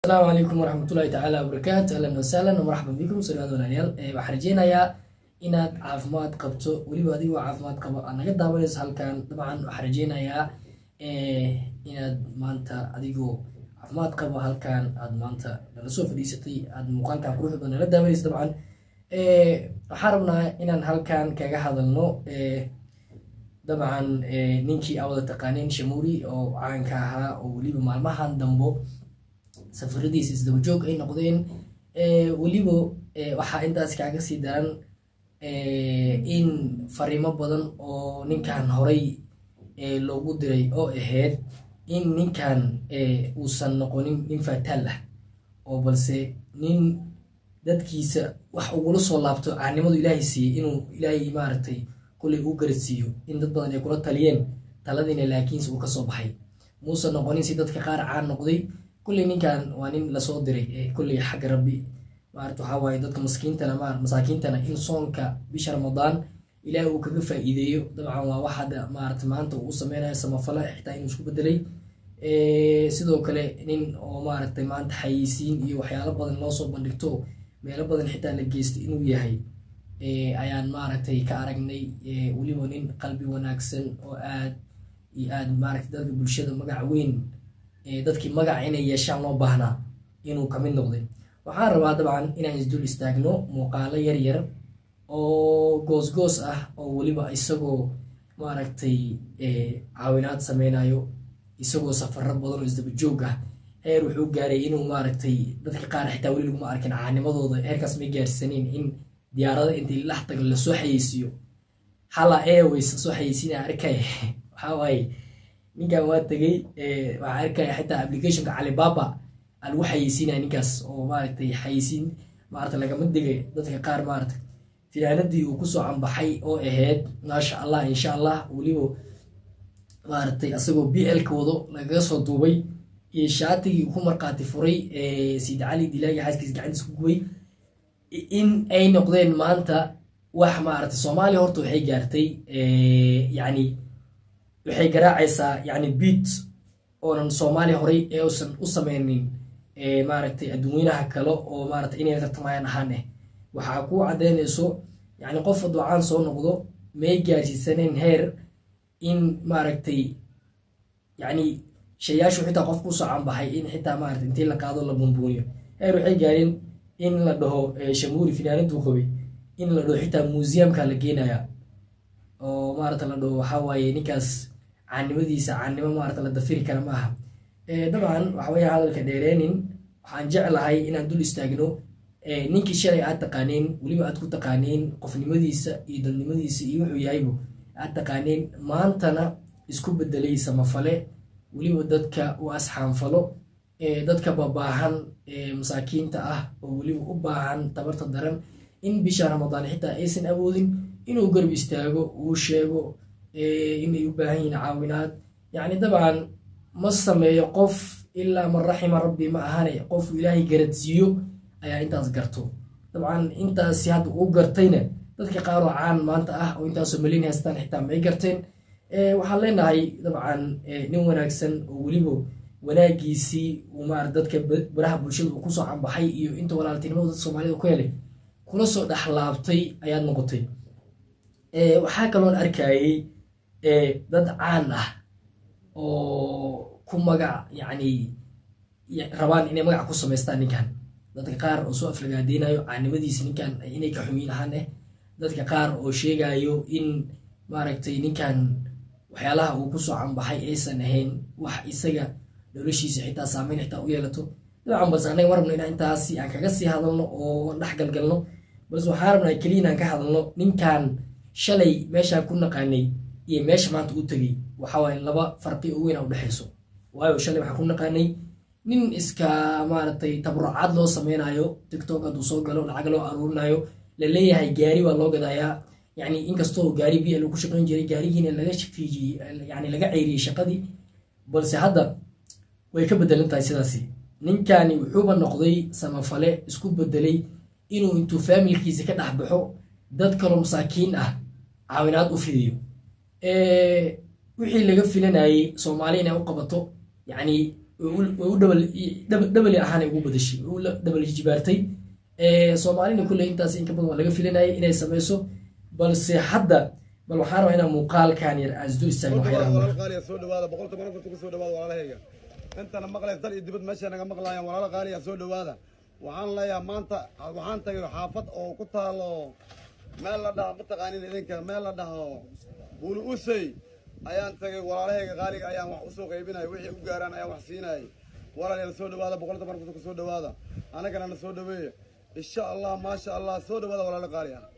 asalaamu calaykum waraxmatullahi tacaala wabarakaatu ahlan wasahlan marxaban bikum salaad walaalayaal waxaan rajeynayaa inaad caafimaad qabto weliba adigoo caafimaad qabo aad naga daawanayso halkan dabcan waxaan rajeynayaa inaad maanta adigoo caafimaad qabo halkan aad maanta nala soo fadhiisatay aad muuqaalkan quruxda badan nala daawanayso dabcan waxaan rabnaa inaan halkan kaga hadalno dabcan ninkii aa wada taqaaneen shamuuri oo caanka ahaa oo weliba maalmahan dambo safaradiisa isdabajoog ay noqdeen weliba waxaa intaas kaaga sii daran in fariimo badan oo ninkan horay loogu diray oo ahayd in ninkan uusan noqonin nin fataal ah oo balse nin dadkiisa wax ugula soo laabto caanimadu ilaahay siiyey inuu ilaahay maaragtay kullay uu garadsiiyo in dad badan ay kula taliyeen taladiina laakiinse uu kasoo baxay muusan noqonin si dadka qaar caan noqday kulley ninkan waa nin lasoo diray kulley xagga rabbi maarata waxaa waaye dadka maskiintana masaakiintana in soonka bisha ramadaan ilaah uu kaga faa'iideeyo dabcan waa wax hadda maarata maanta uu sameynayo samafala xitaa inuu isku bedelay sidoo kale nin oo maaragtay maanta xayeysiin iyo waxyaalo badan loo soo bandhigto meelo badan xitaa la geystay inuu yahay ayaan maaragtay ka aragnay weliba nin qalbi wanaagsan oo aad iyo aad maaragtay dadka bulshada magac weyn dadkii magac inay yeeshaan loo baahnaa inuu kamid noqday waxaan rabaa dabcan inaan isdul istaagno muuqaalo yar yar oo goos-goos ah oo weliba isagoo maaragtay caawinaad sameynayo isagoo safaro badan oo isdaba joog ah heer wuxuu gaaray inuu maaragtay dadka qaar xitaa weli laguma arkin caanimadooda heerkaas may gaarsaneen in diyaarada intii lax tago lasoo xayeysiiyo hala airways soo xayeysiina arkay waxaa waaye ninkan waa tegey waxaa arkaya xitaa applicationka calibaba aa lagu xayeysiinaya ninkaas oo maaragtay xayeysiin maarata lagama digay dadka qaar maarata finaanadii uu kusoo cambaxay oo ahayd maasha allah insha allah weliba maaragtay asagoo b l ka wado lagaga soo duubay iyo shaatigii ku markaati furay sayid cali dilaagi xaaskiis gacantiis ku gubay in ay noqdeen maanta wax maarata soomaaliya horta waxay gaartay yacni waxay garaacaysaa yani beat oonan soomaaliya horay ee usan u sameynin maaragtay adduunyanaha kale oo maarata inay tartamayaan ahaan eh waxaa ku caddeynayso yani qof ducaan soo noqdo may gaarsiisaneen heer in maaragtay yani shayaashu xitaa qof kusoo canbaxay in xitaa maarata intii la qaado la bumbuuniyo heer waxay gaareen in la dhaho shamuuri finaanaduu qabay in la dhaho xitaa museumka la geenaya oo maarata la dhaho waxaa waaye ninkaas caannimadiisa caannimo maarata la dafiri kara ma aha dabcan waxa weya hadalka dheereenin waxaan jeclahay inaan dul istaagno ninkii shalay aad taqaaneen weliba aad ku taqaaneen qofnimadiisa iyo dadnimadiisa iyo wuxuu yahaybu aad taqaaneen maantana isku bedelay samafale weliba dadka u asxaanfalo dadka babaahan masaakiinta ah oo weliba u baahan tabarta daran in bisha ramadaan xitaa aysan awoodin inuu garb istaago uu sheego inay u baahan yihiin caawinaad yacni dabcan ma sameeyo qof ilaa man raxima rabbi ma ahane qofuu ilaahay garadsiiyo ayaa intaas garto dabcan intaasi hadda uu gartayna dadka qaar oo caan maanta ah oo intaasoo malin haystaan xitaa may garteen waxaan leenahay dabcan nin wanaagsan oo weliba wanaagiisii uu maarata dadka baraha bulshada uu kusoo cambaxay iyo inta walaaltinimada dadka soomaalida ku helay kula soo dhexlaabtay ayaad noqotay waxaa kaloon arkayay dad caan ah oo ku magac yacni rabaan inay magac ku samaystaan ninkan dadka qaar oo soo aflagaadeynayo caanimadiisa ninkan inay ka xumiin ahaan eh dadka qaar oo sheegayo in maaragtay ninkan waxyaalaha uu kusoo cambaxay aysan ahayn wax isaga noloshiisa xitaa saameyn xitaa u yeelato dabcan balse annaga ma rabno inaan intaasi aan kaga sii hadalno oo dhex galgalno balse waxaa rabnaa keliya inaan ka hadalno ninkan shalay meeshaa ku naqaanay iyo meesha maanta u tegey waxawaaye laba farqi oo weyn a udhexayso waayo shalay waxaan ku naqaanay nin iska maaragtay tabarucaad loo sameynayo tictok hadduu soo galo lacag loo aruurinayo la leeyahay gaari waa loo gadayaa yani inkastoo gaari b l ku shaqeyn jiray gaarigiina laga fiijiyey yani laga ceyriyey shaqadii balse hadda way ka bedelan tahay sidaasi ninkani wuxuuba noqday samafale isku bedelay inuu intuu faamilkiisa ka dhex baxo dad kaloo masaakiin ah caawinaad u fidiyo wixii laga filanayey soomaali inay u qabato yacni way u dhabali ahaan ugu badashay way u dhabal jibaartay soomaalina kulley intaas inka badan waa laga filanayay inay sameyso balse hadda bal waxaan rabaa inaan muuqaalkan yar aan isdul istaagno qaaliya soo dhawaada boqolta marafurta ku soo dhawaada walaalahayga intana maqlays dal iyo dibad meesha naga maqlaayaan walaalo qaaliya soo dhawaada waxaan leeyahay maanta waxaan tagay xaafad oo ku taalo meel la dhaho mataqaanin idinka meel la dhaho buuli usey ayaan tagay walaalahayga qaaliga ayaan wax usoo qaybinaya wixii u gaaraan ayaan wax siinayay walaalayaal soo dhawaada boqolta marafurta ku soo dhawaada anagana na soo dhaweeya insha allah maasha allah soo dhawaada walaalo qaali ah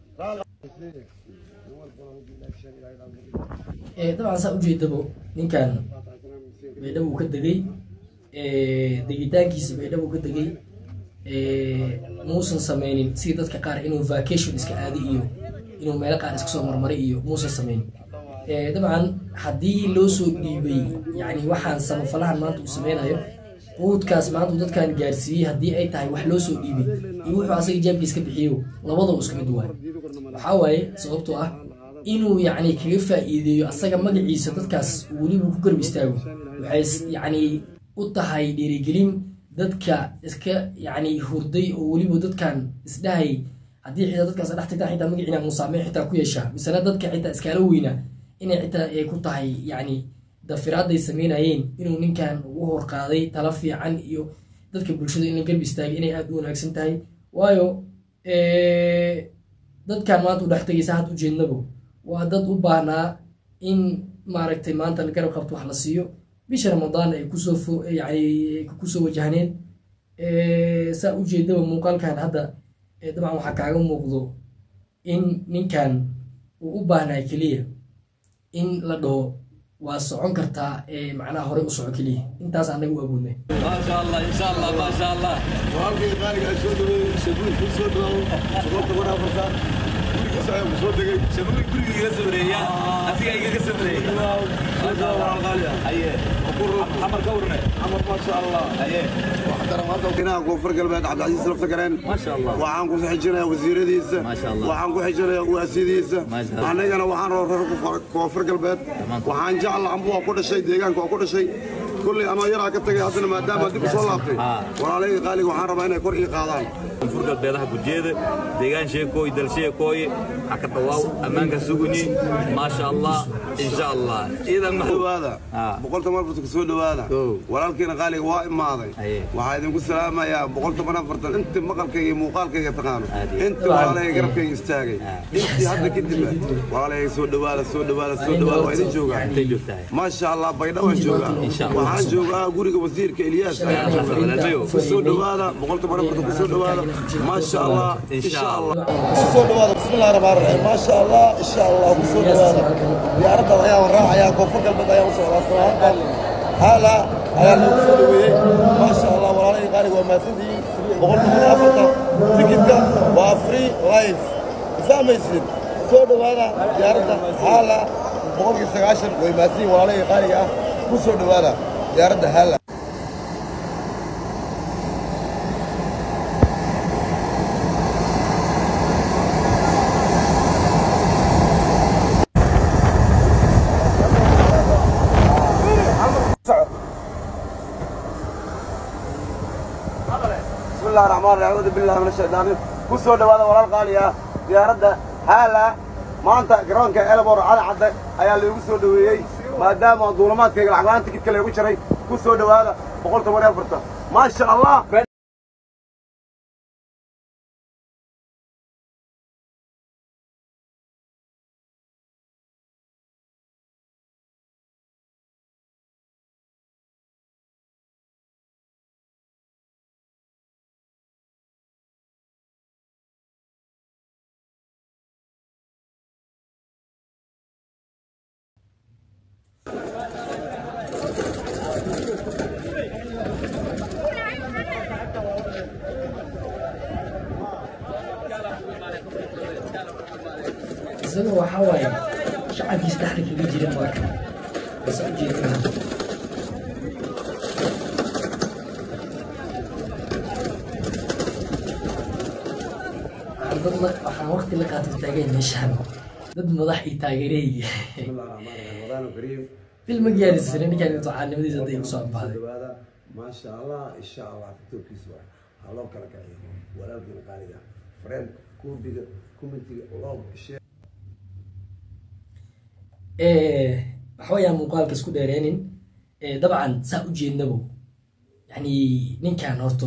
dabcan saa ujeedabo ninkan baydhabo uu ka degay degitaankiisa baydhabo uu ka degay muusan sameynin sidii dadka qaar inuu vacation iska aadi iyo inuu meelo qaar iska soo marmaray iyo muusan sameynin dabcan haddii loo soo dhiibay yani waxaan samafalahan maanta uu sameynayo quudkaas maanta uu dadkan gaarsiiyey haddii ay tahay wax loo soo dhiibay iyo wuxuu asaga jaabkiis ka bixiyo labadaba isku mid waay waxaa waaye sababtoo ah inuu yacni kaga faa'iideeyo asaga magaciisa dadkaas weliba ku garb istaago waxay yacni u tahay dhiirigelin dadka iska yacni hurday oo weliba dadkan isdhahay haddii xitaa dadkaas dhex tagtaan xitaa magaciina musaameyn xitaa ku yeeshaa misena dadka xitaa iskaala weyna inay xitaa ay ku tahay yacni dafiraaday sameynayeen inuu ninkan ugu horqaaday tala fiican iyo dadka bulshada in la garb istaagay inay aada u wanaagsan tahay waayo dadkan maanta u dhex tegaysa had ujeednabo waa dad u baahnaa in maaragtay maanta garab qabto wax la siiyo bisha ramadaan ay kusoo yani kusoo wajahneed saa ujeedaba muuqaalkan hadda dabcan waxaa kaaga muuqdo in ninkan uu u baahnaa keliya in la dhaho waa socon kartaa macnaha horey u soco keliya intaas anaga u awoodnay ما شاء الله ان شاء الله ما شاء الله walaalkay qaaliga ay soo dhaweeyey shabuul ku soo dhawaado boqolta marafurta gurigiisa ayaan ku soo degay شباب guriga iga sabraya asiga igaga sabraya ما شاء الله walaal qaali ah haye xamar ka warne camar ma sha allah haye inaha koonfur galbeed cabdicasiis lafta gareen ما شاء الله waxaan ku xijinayaa wasiiradiisa Ma sha Allah. waxaan ku xijinayaa uwaasidiisa Ma sha Allah. anigana waxaan raba reer koonfur galbeed waxaan jecla amba waa ku dhashay deegaanka waa ku dhashay kulley ama yaraa ka tagay haddana maadaama dib u soo laabtay Ah. walaalayga qaaliga waxaan rabaa inay kor ii qaadaan koonfur galbeedaha gujeeda deegaan sheekooy dal sheekooy ha ka dhawaaw ammaanka suguni ما شاء الله ان شاء الله idan ma dhawaada Ah. boqolta marfarta ku soo dhawaada Kow. walaalkiina qaaliga waa imaaday Aye. waxaa idinku salaamayaa boqolta marfartan inta maqalkayga iyo muuqaalkayga taqaano Aadi. inta walaalayga garabkayga istaagay intii hadda kadib walaalayga soo dhawaada soo dhawaada soo dhawaada waa idin joogaa intay joogtahay ما شاء الله بيضاء وين جوجا شاء الله. وحان جوجا غوريغا وزيرك الياس walaalbayo. كسو دوادا بقولت مره فرت كسو دوادا ما شاء الله إن شاء الله. كسو دوادا بسم الله الرحمن الرحيم ما شاء الله ان شاء الله كسو دوادا يا رب يا وراء يا كفر قلب يا وصل الصلاه هلا هلا كسو دوي ما شاء الله ولا قاري وما سدي بقولت مره فرت تيكت وافري لايف فاهمين soo dhawaada diyaaradda haala boqolkii sagaashan way maadsiin walaalahii qaaliga ah ku soo dhawaada diyaaradda haala بسم الله الرحمن الرحيم أعوذ بالله من الشيطان الرجيم كسو دوادا ولا القالية ديارة هالا maanta garoonka elbor cali cadde ayaa loogu soo dhaweeyey maadaama duulamaadkayga lacaglaan tikidka lagu jiray ku soo dhawaada boqol toban iyo afartan maasha allah isaga waxaa waaye shacabkiisa dhexda kaga jira marka base ujeedada waxaan dad la waxaan waqti la qaatay taageen meeshaan dad madax iyo taageerahayga بسم الله الرحمن الرحيم رمضان كريم bil ma gaarsiisana ninkaan intuu caanimadiisa hadda igu soo ambaaday dhawaada maasha allah insha allah tiktokiisa waa ha loo kala kaciyo walaalkiina qaaliga friend kuubiga commentiga log share waxawayaan muuqaalka isku dheereenin Eh, dabcan saa u jeednabo yani ninkan horto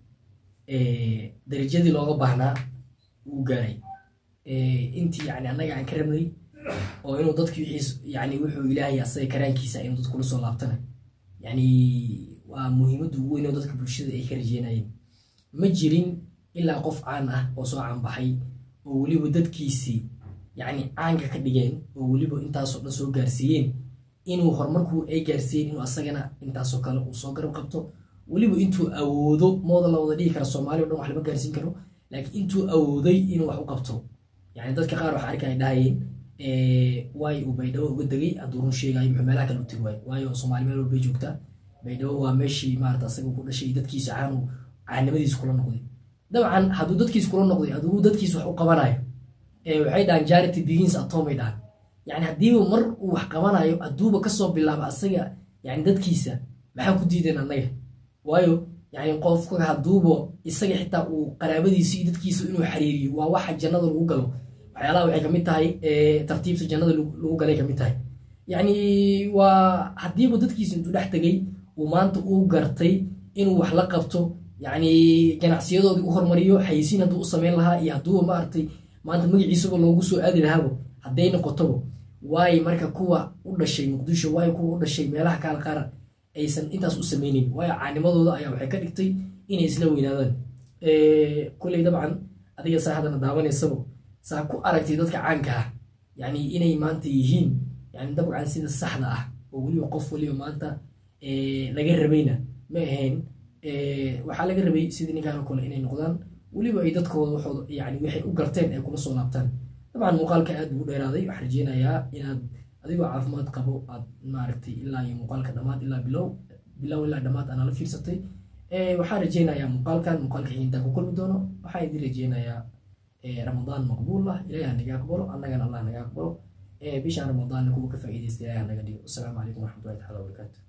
eh, darajadii looga baahnaa wuu gaaray Eh, intii yani annaga aan ka rabnay oo inuu dadki wixiis yani wuxuu ilaahay asaga karaankiisa inuu dadkula soo laabtana yani waa muhiimadda ugu weyn oo dadka bulshada ay ka rajeynayeen ma jirin ilaa qof caan ah oo soo caanbaxay oo weliba dadkiisii yani caanka ka dhigeen oo weliba intaasoo dhan soo gaarsiiyeen inuu horumarku ay gaarsiiyeen inuu asagana intaasoo kale uu soo garab qabto weliba intuu awoodo mooda la wada dhihi kara soomaaliya o dhan wax lama gaarsiin karo laakiin intuu awooday inuu wax u qabto yani dadka qaar waxa arka ay dhahayeen waay uu baydhabo uga degay hadduu run sheegayo muxuu meelaha kale u tegi waayo waayo soomaali meel walbay joogtaa baydhabo waa meeshii maarata asaga ku dhashay dadkiisa caanu caanimadiisa kula noqday dabcan hadduu dadkiisa kula noqday hadduu dadkiisa wax u qabanayo ee waxay dhahaan charity begins at home ay dhahaan yani haddiiba mar uu wax qabanayo hadduuba kasoo bilaabo asaga yani dadkiisa maxaa ku diideen annaga waayo yani qofka hadduuba isaga xitaa uu qaraabadiisa iyo dadkiisa inuu xiriiriyo waa waxa jannada lagu galo waxyaalaha waxay kamid tahay eh, tartiibta jannada lagu lagu galay kamid tahay yani waa haddiiba dadkiisa intuu dhex tegay uu maanta uu gartay inuu wax la qabto yani ganacsiyadoodii u hormariyo xayisiin hadduu u samayn lahaa iyo hadduuba maaragtay maanta magaciisaba loogu soo aadi lahaabo hadday noqotobo waayo marka kuwa u dhashay muqdisho waayo kuwa u dhashay meelaha kaala qaara aysan intaas u sameynin waayo caanimadooda ayaa waxay ka dhigtay inay isla weynaadaan kuley dabcan adiga saa haddana daawanaysabo saa ku aragtay dadka caanka ah yani inay maanta yihiin yani dabcan sida saxda ah oo weliba qof weliba maanta laga rabayna ma ahayn waxaa laga rabay sidii ninkaan oo kale inay noqdaan weliba ay dadkooda waxooda yani waxay u garteen ay kula soo laabtaan dabcan muuqaalka aad buu u dheeraaday waxaan rajeynayaa inaad adigoo caafimaad qabo aad maaragtay ilaa iyo muuqaalka dhammaad ilaa bilow bilow ilaa dhammaad aana la fiirsatay waxaan rajeynayaa muuqaalkan muuqaalka xigintaa ku kulmi doono waxaan idin rajeynayaa ramadaan maqbuul ah ilahi ha naga aqbalo annagana allah naga aqbalo bishaan ramadaanna kuwa ka faa'iidaysta ilahi ha naga dhigo asalaamu calaykum waraxmatullahi taala wabarakaatu